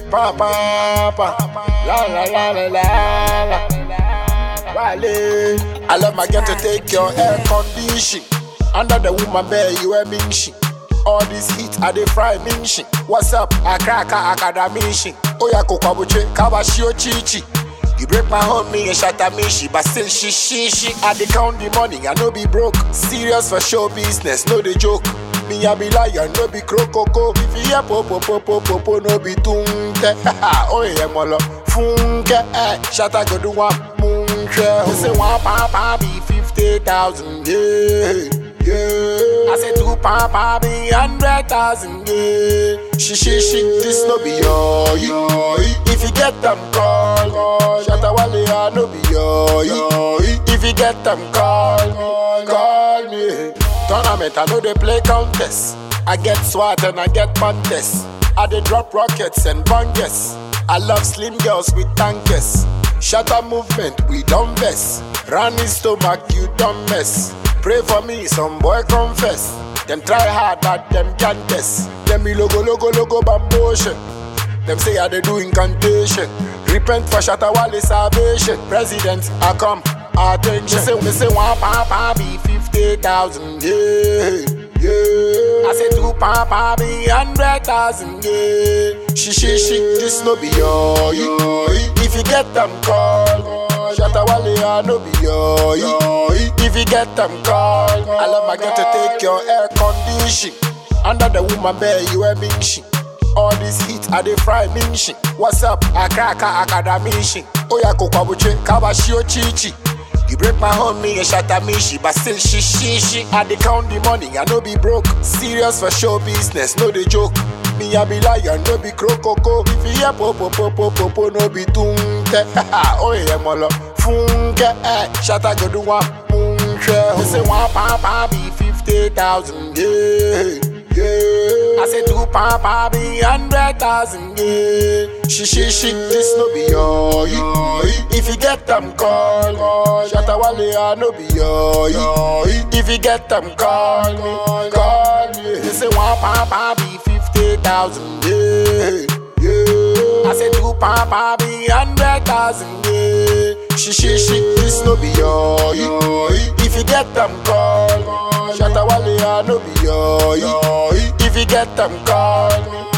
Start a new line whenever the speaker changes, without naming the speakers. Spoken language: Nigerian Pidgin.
Pa pa pa, la la la la la la. Wale, I love my girl to take your air condition. Under the woman bed, you a minshi. All this heat, I dey fry minshi. What's up? I crack a academici. Oya kokwabuche, kabashio chichi. You break my home, me and shatter me, she, but still she, she, she. I dey count the money, I no be broke. Serious for show business, no dey joke. Me I be lion, no be crocoko. If you hear popo popo popo, no be tunke. oh yeah, molo funke. Eh, shatter go do one munche. Who say one papa be fifty thousand? Yeah, yeah. I say two papa be hundred thousand. Yeah, she, she, she. This no be your, yo. If you get them call, call. Shatter wale, I no be your, yo. If you get them call, call, call me. Tournament, I know they play contest. I get swat and I get contest. I dey drop rockets and bangers. I love slim girls with tankers. Shatter movement, we don't mess. Running stomach, you don't mess. Pray for me, some boy confess. Them try hard, but them can't test. Them be logo, logo, logo, bambotion. Them say I they do incantation. Repent for Shatawale salvation. President, I come. Attention. Me say, me say one papa be fifty thousand. Yeah, yeah. I say two papa be hundred thousand. Yeah. She, she, she. This no be your. yo. If you get them call. Shatawale, I no be your. yo. If you get them call. I love my girl to take your air condition. Under the woman bed, you a minshi. All this heat, I dey fry minshi. What's up? I crack a academici. Oya kokwabuche, kabashio chichi. You break my home, me and shatter me, she, but still she, she, she. I dey count the money, I no be broke. Serious for show business, no dey joke. Me I be lion, no be crocoko. If you hear popo popo popo, no be tunke. oh yeah, molo funke. Eh, shatter go do one munche. Who say one papa be fifty thousand? Yeah. Yeah. I say two papa be hundred thousand, yeah. She, she, she, this no be your, yo. If you get them call, call. Shatawale, I no be your, yo. If you get them call me, call me. They say one papa be fifty thousand, yeah. Yeah. I say two papa be hundred thousand, yeah. She, she, she, this no be your, yo. If you get them call, call. Shatawale, I no be your, yo. If you get them call me,